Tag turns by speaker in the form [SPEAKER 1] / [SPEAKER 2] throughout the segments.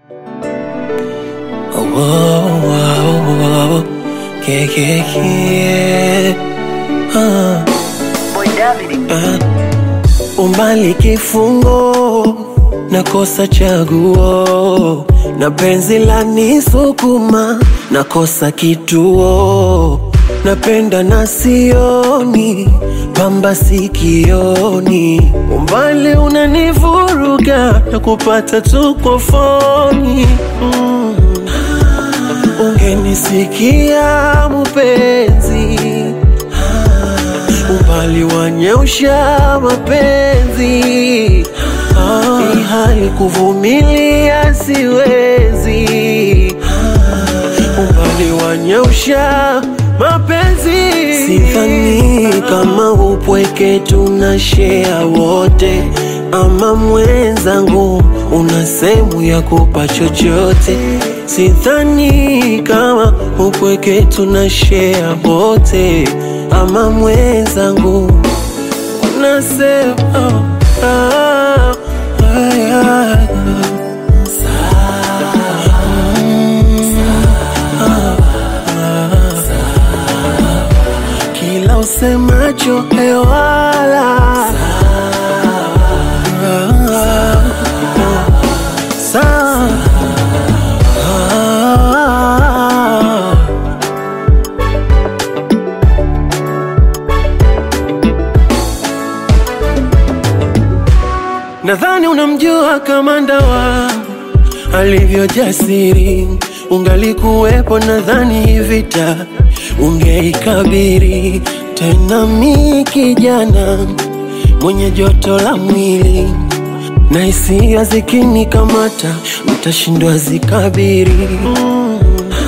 [SPEAKER 1] Oh, oh, oh, oh, yeah, yeah, yeah. Ah,
[SPEAKER 2] Boy David.
[SPEAKER 1] ah. Umbali kifungo, nakosa chaguo, na penzi la nisukuma, nakosa kituo, napenda na sioni, pamba sikioni, umbali unanivuruga, na kupata tu kwa foni mm. Ungenisikia mupenzi, umbali wanyeusha mapenzi, hii hali kuvumilia siwezi, umbali wanyeusha mapenzi. Sidhani kama upweke tunashea wote, ama mwenzangu una sehemu ya kupa chochote. Sidhani kama upweke tunashea wote, ama mwenzangu una sehemu ah, ah, ah, kila usemacho hewala sawa Ah. Nadhani unamjua kamanda wangu alivyo jasiri, ungalikuwepo nadhani hii vita ungeikabiri. Tena mi kijana mwenye joto la mwili na hisia zikinikamata, mtashindwa zikabiri. Mm.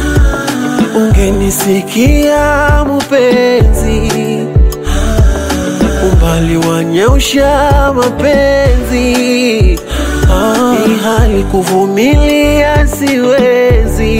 [SPEAKER 1] Ungenisikia mupenzi, umbali wanyeusha mapenzi, hii hali kuvumilia siwezi,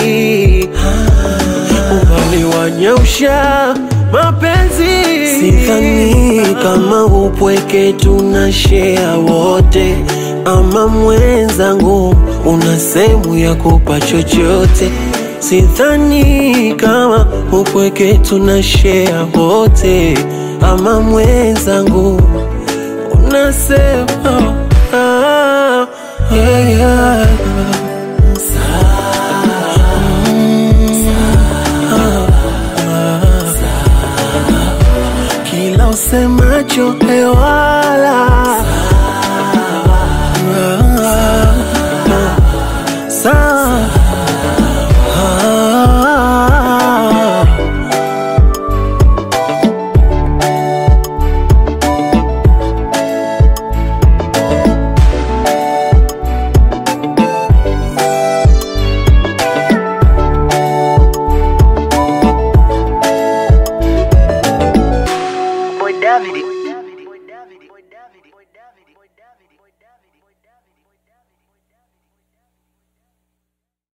[SPEAKER 1] umbali wanyeusha mapenzi. Sidhani kama upweke tunashea wote, ama mwenzangu una sehemu ya kupa chochote. Sidhani kama upweke tunashea wote, ama mwenzangu una sehemu ah, yeah, yeah. kila usemacho hewala sawa Ah.
[SPEAKER 2] Boy David.